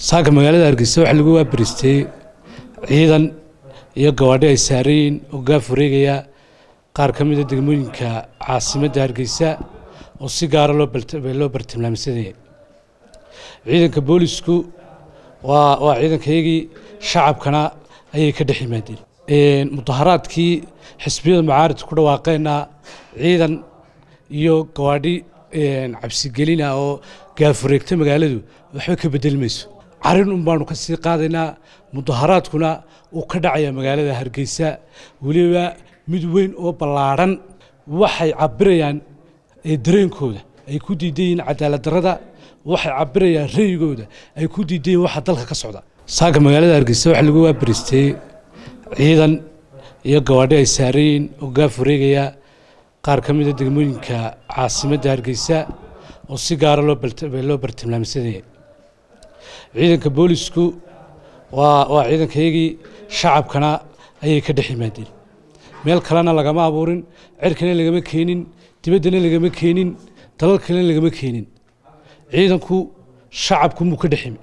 saaka magaalada hargeysa waxaa lagu waabaristay ciidan iyo gawaadhi ay saarayiin oo gaaf wareegaya qaar ka mida degmooyinka caasimadda hargeysa oo si gaara loo bartilmaamsadaya ciidanka boolisku waa waa ciidankayagii shacabkana ayay ka dhex yimaadeen mudaharaadkii xisbiyada mucaaridka ku dhawaaqeenna ciidan iyo gawaadhi cabsigelina oo gaafureegta magaaladu waxba ka bedeli mayso carin un baanu ka sii qaadaynaa mudaharaadkuna uu ka dhacaya magaalada hargeysa weliba mid weyn oo ballaadhan waxay cabirayaan dareenkooda ay ku diidan yihiin cadaalad darrada waxay cabirayaan ra'yigooda ay ku diidan yihiin waxa dalka ka socda saaka magaalada hargeysa waxaa lagu waabaristay ciidan iyo gawaadhi ay saarayiin oo gaaf wareegaya qaar ka mida degmooyinka caasimadda hargeysa oo si gaara loo bartilmaamsadaya ciidanka boolisku waa waa ciidankayagii shacabkana ayay ka dhex yimaadeen meel kalena lagama abuurin cirkana lagama keenin dibaddana lagama keenin dalal kalena lagama keenin ciidanku shacabku muu ka dhex yimi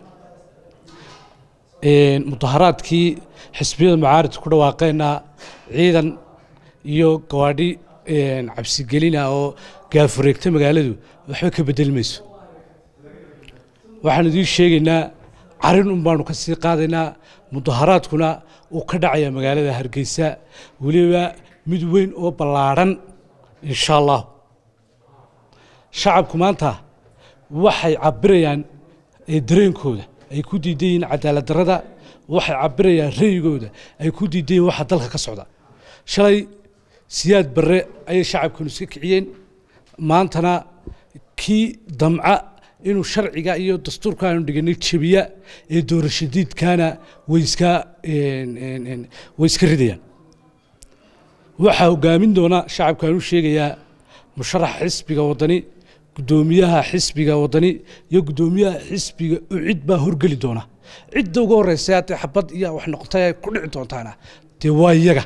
mudaharaadkii xisbiyada mucaaridka ku dhawaaqeenna ciidan iyo gawaadhi cabsigelina oo gaafureegta magaaladu waxba ka bedeli mayso waxaan idiin sheegaynaa carin un baanu ka sii qaadaynaa mudaharaadkuna uu ka dhacaya magaalada hargeysa weliba mid weyn oo ballaadhan insha allah shacabku maanta waxay cabirayaan dareenkooda ay ku diidan yihiin cadaalad darrada waxay cabirayaan ra'yigooda ay ku diidan yihiin waxa dalka ka socda shalay siyaad barre ayay shacabkanu iska kiciyeen maantana kii damca inuu sharciga iyo dastuurka aanu dhiganay jebiya ee doorashadiidkaana way iska way iska ridayaan waxaa hogaamin doona shacabkaan u sheegayaa musharaxa xisbiga waddani guddoomiyaha xisbiga waddani iyo guddoomiyaha xisbiga ucid baa horgeli doona cidda ugu horreysa haddee xabad iyo wax noqotay ay ku dhici doontaana dee waa iyaga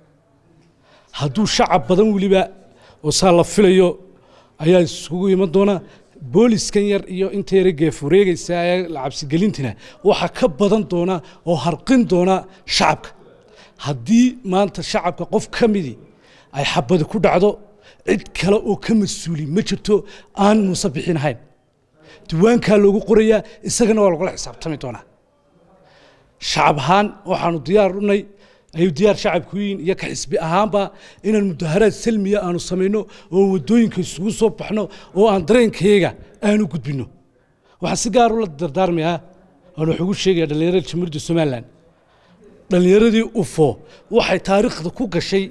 hadduu shacab badan weliba oo saa la filayo ayaa isugu iman doona booliskan yar iyo inta yara geef wareegaysa ee la cabsigelintina waxaa ka badan doona oo harqin doona shacabka haddii maanta shacabka qof ka midii ay xabadi ku dhacdo cid kale oo ka mas-uuli ma jirto aan muuse bixin ahayn diiwaankaa loogu qorayaa isagana waa lagula xisaabtami doonaa shacab ahaan waxaanu diyaar unay ayuu diyaar shacabku yihiin iyo ka xisbi ahaanba inaan mudaharaad salmiya aanu samayno oo waddooyinka isugu soo baxno oo aan dareenkayaga aanu gudbinno waxaan si gaar ula dardaarmayaa aan wax ugu sheegaya dhallinyarada jamhuuriyadda somalilan dhallinyaradii ufo waxay taariikhda ku gashay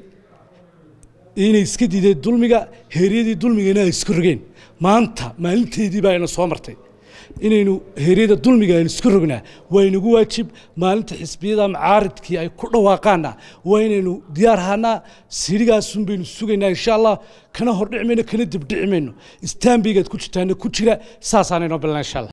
inay iska diideen dulmiga heeryadii dulmigana ay iska rogeen maanta maalinteedii baa ina soo martay inaynu heeryada dulmiga aynu iska rognaa waa inagu waajib maalinta xisbiyada macaaridkii ay ku dhawaaqaana waa inaynu diyaar ahaanaa sirigaasun baynu sugaynaa insha allah kana hordhici mayno kana dibdhici mayno istaanbeygaad ku jirtaana ku jira saasaanaynoo bilna insha allah